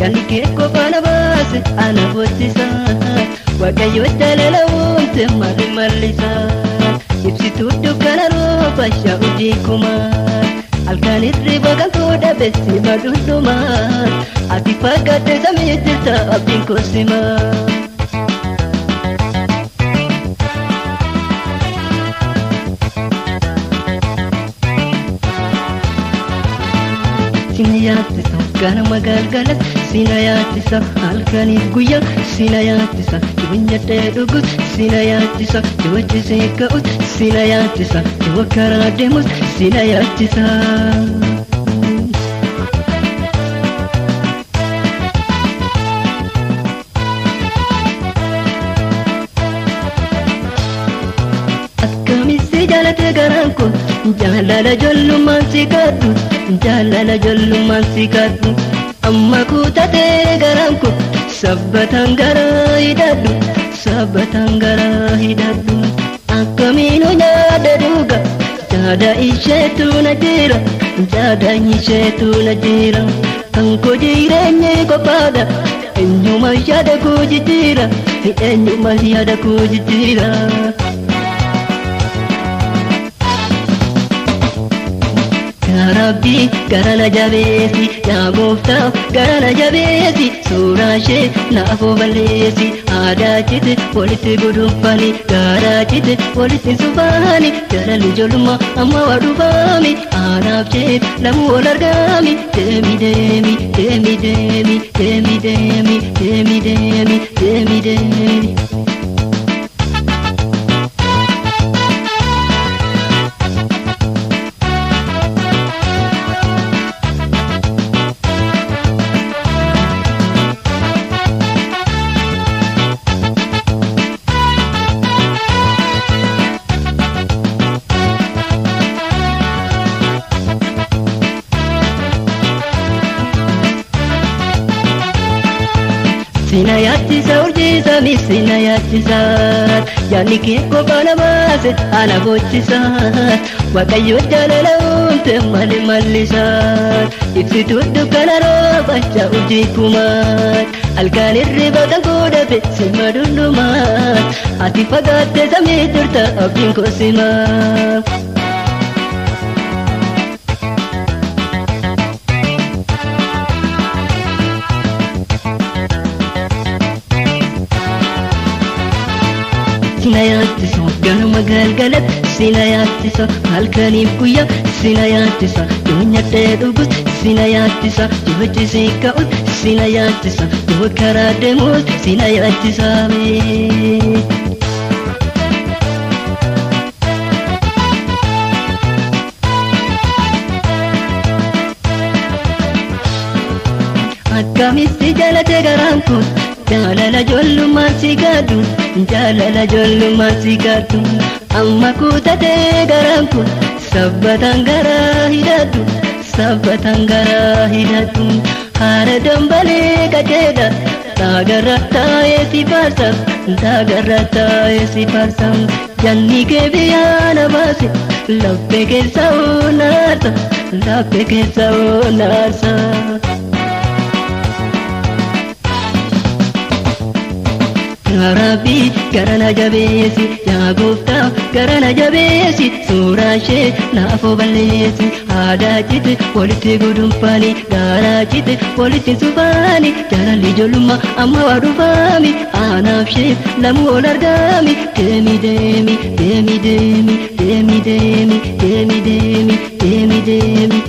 yaadni kee qofa na baase ana boochisa waaqayyo jaalala uumte maali mallisa ibsituu dukkana rooba shaa'uudii kumaa halkan hirriba kan fuudha beessi madundumaa ati fakkaatte samii jirta abdiin koosimaa. sina yaaddisa ganama galgalas sina yaaddisa halkaniif guyyaa sina yaaddisa yoo nyaadhee dhugus sina yaaddisa yoo cisee ka'us sina yaaddisa yoo karaa deemus sina yaaddisa. Akkamitti jaalate garaan kun jaalala ijoollummaan si kadhu jaalala ijoollummaan si kadhu amma kutatee garaan kun sabbataan garaa hidhadhu sabbataan garaa hidhadhu akkamiin nyaada dhuga jaada isheetu na jira jaada isheetu na jira kan koo jireenyi qofaadha eenyuma yaada koo jijjiira eenyuma yaada koo jijjiira. Rabbi gara na jabeessi yaa gooftaa gara na jabeessi suuraa ishee naaf balleessi aadaa cite walitti gudunfani gaaraa cite walitti sufaani jaalalli ijoollummaa amma waa dhufaami aanaaf jee lamu wal argaami deemi deemi deemi deemi deemi deemi deemi deemi deemi deemi. Sina yaaddisa urjiisa mi sina yaaddisa yaadni kee qofa na baase ana boochisa waaqayyo jaalala uumte maali mallisa ibsituu dukkana rooba urjii kumaa halkan hirriba kan fuudhafe sima dundumaa ati fagaatte samii jirta abdiin koosimaa. sina yaaddisa ganama galgalatti sina yaaddisa halkaniif guyyaa sina yaaddisa yoo nyaadhee dhugus sina yaaddisa yoo cisee ka'us sina yaaddisa yoo karaa deemus sina yaaddisa mee. Akkamitti jaalate garaan kun jaalala ijoollummaan si gadhu jaalala ijoollummaan si gadhu amma kutatee garaan kun sabbataan garaa hidhadhu sabbataan garaa hidhadhu haara dambalee qajeedha taagarra taa'ee si faarsa taagarra taa'ee si faarsa janni kee biyyaa na baase laphee keessa oonaarsa laphee keessa oonaarsa. Rabbi gara na jabeessi yaa gooftaa gara na jabeessi suuraa ishee naaf balleessi aadaa cite walitti gudunfaani gaaraa cite walitti sufaani jaalalli ijoollummaa amma waa dhufaami aanaaf ishee lamu ol argaami deemi deemi deemi deemi deemi deemi deemi deemi deemi deemi.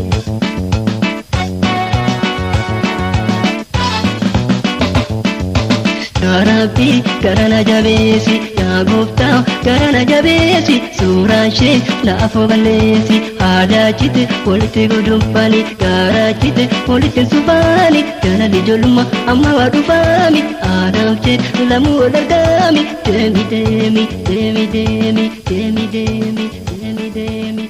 Rabbi gara na jabeessi yaa gooftaa gara na jabeessi suuraa ishee naaf balleessi aadaa cite walitti gudunfaani gaaraa cite walitti sufaani jaalalli ijoollummaa amma waa dhufaami aadaaf jedhu lamuu ol argaami deemi deemi deemi deemi deemi deemi deemi deemi.